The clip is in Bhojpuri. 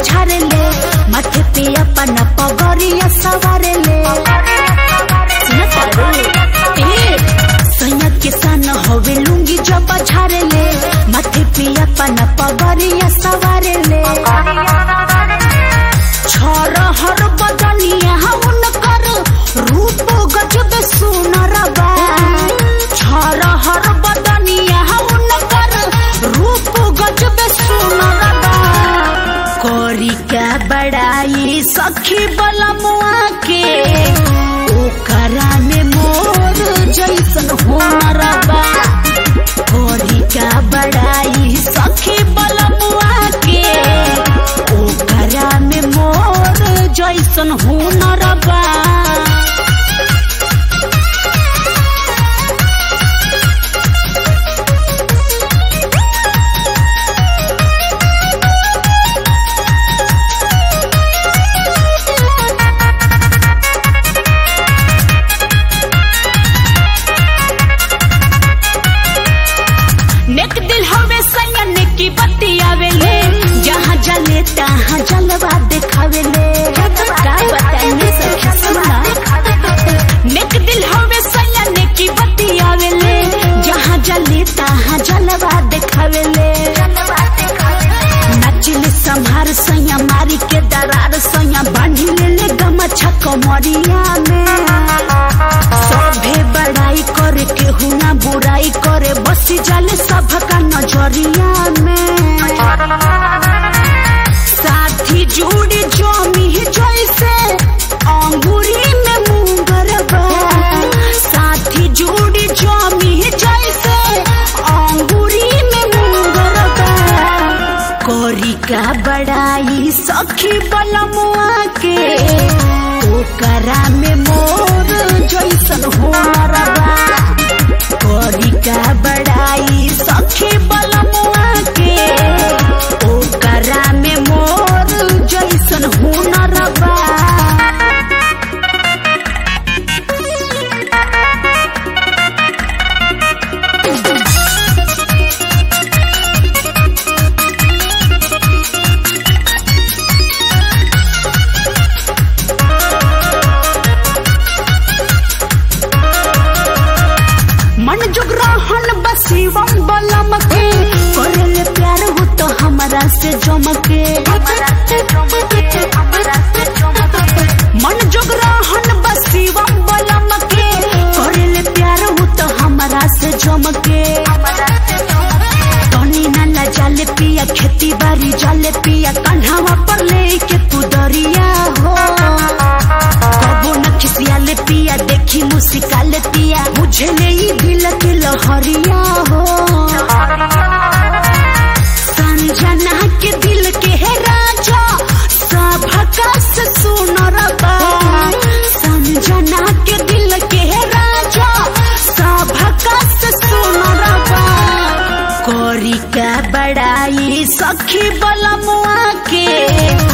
झारे ले माथे पे अपन पगड़िया सवारे ले सैया किसान होवे लुंगी जब झारे ले माथे पे अपन पगड़िया सवारे ले छोर हर बदनिया उनकर रूप गजब सुनर बा छोर हर बदनिया उनकर रूप गजब सुनर बा कोरी का बड़ाई सखी बलमुआ के ओकरा में मोर जैसन हुनर बा कोरी का बड़ाई सखी बलमुआ के ओकरा में मोर जैसन हुनर बा नेक दिल हवे सैयन की बत्ती आवेले जहाँ जले तहाँ जलवा देखावेले का बताइए सखी सुना नेक दिल हवे सैयन की बत्ती आवेले जहाँ जले तहाँ जलवा देखावेले नचले संहार सैया मारी के दरार सैया बांधी ले ले गमछा कमरिया में सभे बड़ाई करे केहू ना बुराई करे बसी जाले सबका नजरिया में साथी जुड़ी जमी जैसे अंगूरी में मुंगर बा साथी जुड़ी जमी जैसे अंगूरी में मुंगर बा कोरी का बड़ाई सखी बलमुआ के ओकरा में मोर जैसन हुनर बा कोरी का बड़ाई सखी बलमुआ के ओकरा में मोर जैसन हुनर बा मन जुग रहन बसीवम बलम के करले प्यार हो तो हमरा से जमके मन जुग रहन बसीवम बलम के करले प्यार हो तो हमरा से जमके तनी नाला जाले पिया खेती बाड़ी जाले पिया कन्हावा पर लेके तू दरिया हो कबो न खिसियाले पिया देखी मुस्काले पिया मुझे नहीं दिल के लहरिया हो संजना के दिल के है राजा सभका से सुनर बा संजना के दिल के है राजा सभका से सुनर बा कोरी का बड़ाई सखी बलमुआ के